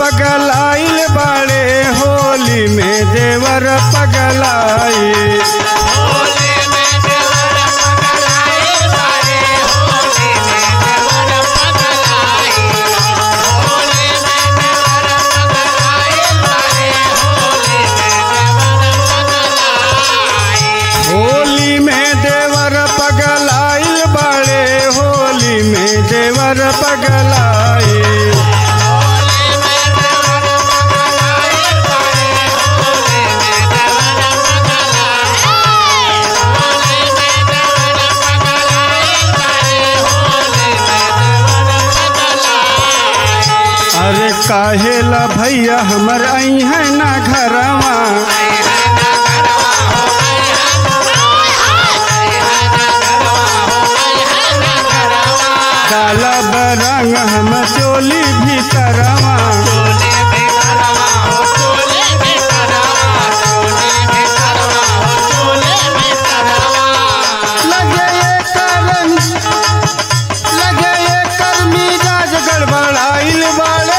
पगलाइल बाड़े होली में देवर पगलाई होली में देवर पगलाइल बाड़े होली में देवर पगलाई अरे काहेला भैया हमर आई है ना घरवा काला बरंग हम चोली भीतरवा लगे ये करम लगे ये कर्मी राज गड़बड़ाइल बाड़े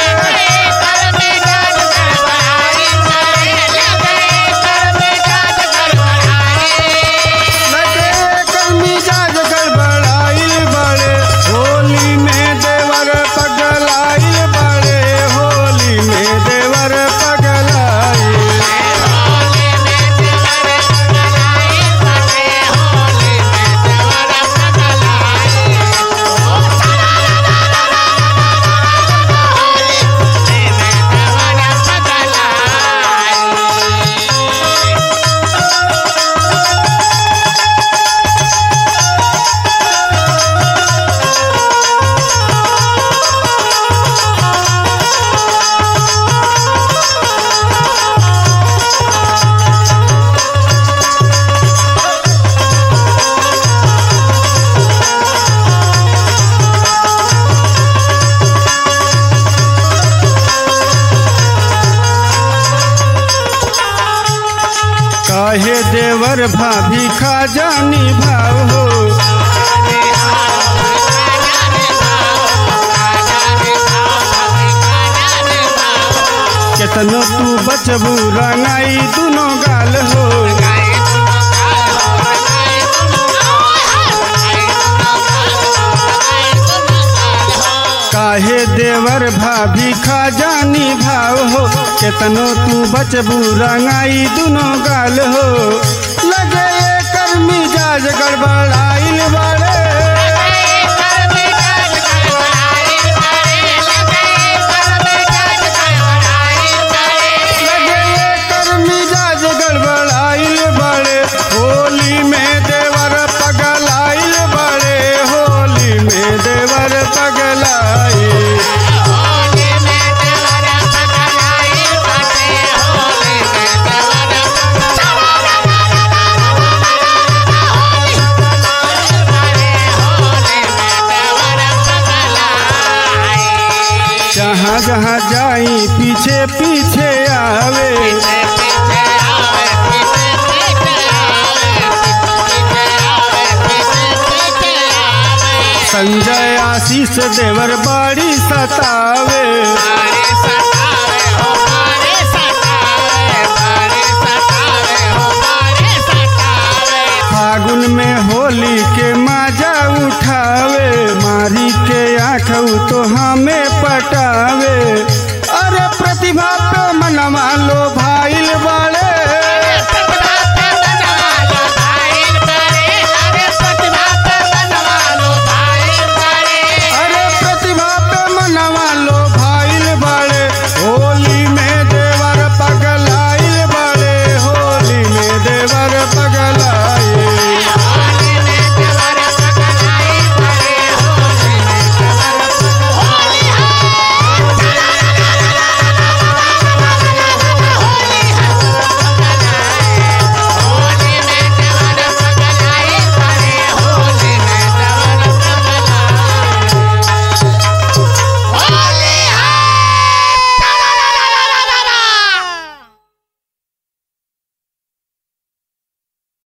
लगे ये कर्मी राज गड़बड़ाइल बाड़े होली में देवर पगलाइल बाड़े होली में देवर पगलाई काहे देवर भाभी खा जानी भाव हो केतनो तू बचबू रंगाई दुनो गाल हो काहे देवर भाभी खा जानी भाव हो केतनो तू बचबू रंगाई दुनो गाल हो लगे ये कर्मी जाज गड़बड़ाइल बाड़े लगे ये कर्मी जाज गड़बड़ाइल बाड़े होली में देवर पगलाइल बाड़े होली में देवर पगलाई जहाँ जहाँ जाई पीछे पीछे आवे संजय आशीष देवर बाड़ी सतावे फागुन में होली के मजा उठावे मारी के आँख तो हमें पटावे अरे प्रतिभा पे मनवा लो भाईल बा